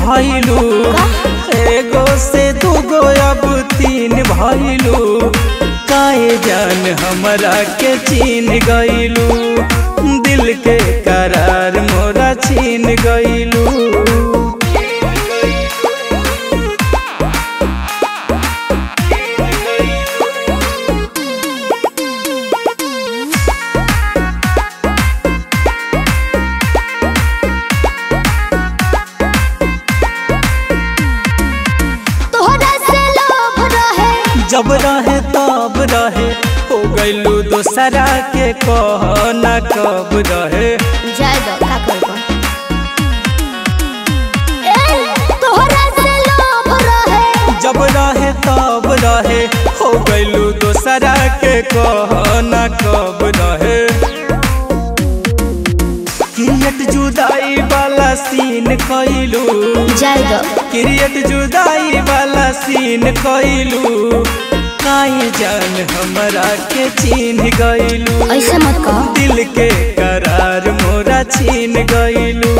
भइलू एगो से दूगो अब तीन भइलू काहे जान हमरा के चीन गइलू दिल के करार मोरा छीन गइलू तोहरा से लोभ रहे जब रहे तब रहे हो गइलू दोसरा के कह न कब रहे जाय दो का करबो ए तोहरा से लोभ रहे जब रहे तब रहे हो गइलू दोसरा के कह न कब रहे क्रिएट जुदाई वाला सीन कइलू जाय दो क्रिएट जुदाई वाला सीन कइलू काहे जान हमरा के चीन गइलू ऐसे मत कहो दिल के करार मोरा छीन गइलू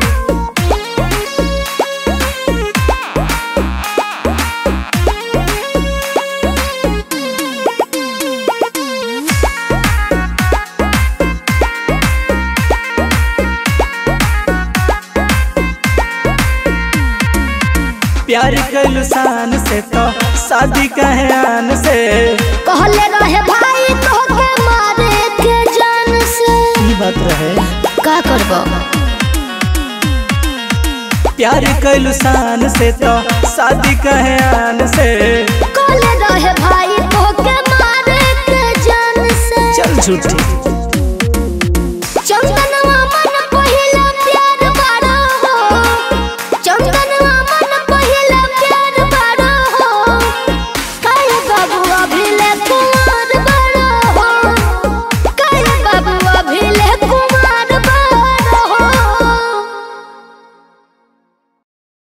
प्यार कइलू शान से तो शादी कहे आन से कहले रहे भाई तोहके मारे के जान से ई बात रहे का करबो प्यार कइलू शान से तो शादी कहे आन से कहले रहे भाई तोहके मारे के जान से चल झूठी